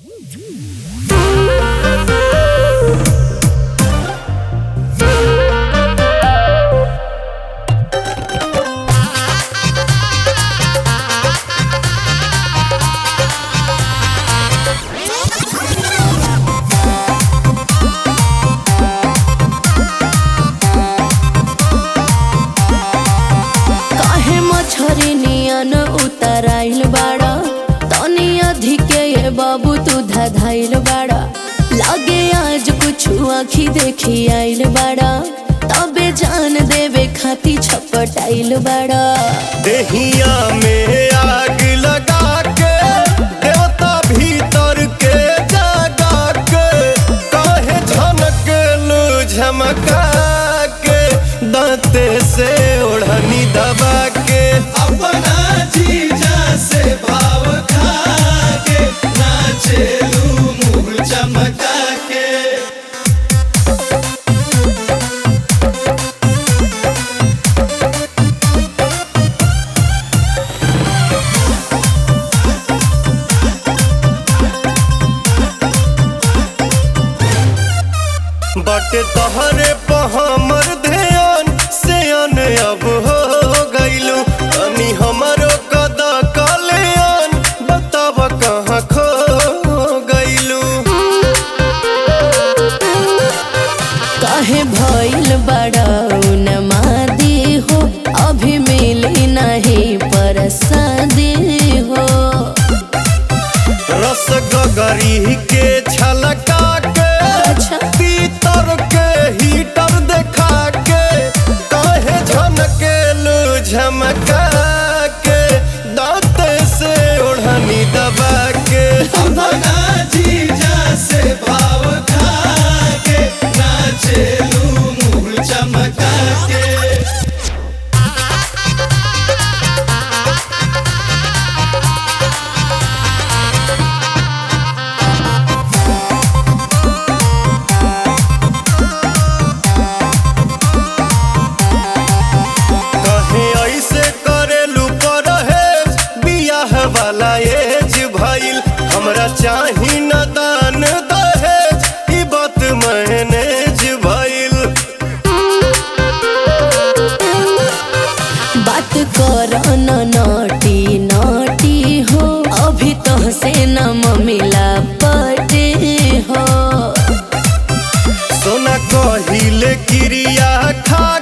काहे मछरी नियन उतराइल बाड़ा तनी अधिके ये बाबू तू धधाइल बाड़ा लागे आज कुछ आखी देखी आइल बाड़ा तबे जान देवे खाती छपटाइल बाड़ा देहिया में आग लगा के देवता भीतर के जगा के काहे झनकलू झमका के दांते से ओढ़नी दबा के अपना जीजा से भाव खा के नाचेलू मुंह चमका के बटे तहरे पे हमर ध्यान से अन अब हो गइलू तनी हमरो कदा कल्याण बताब कहाँ खो गइलू काहे भइल बाड़ा नमादी हो अभी मिली नहीं परसादी हो रस गगरी के छलका के अच्छा। पीतर के हीटर देखा के काहे झनकेलू झमका के दांत से ओढ़नी दबा के अपना जीजा से भाव खा के नाचेलू मुंह चमका के कहे ऐसे करेलू परहेज बियाह वाला एज भइल हमरा चाही न दान दहेज ई बात मैनेज भइल बात कर न नटी नटी हो अभी तो से न मिला पटे हो सोना कहिले क्रिया खा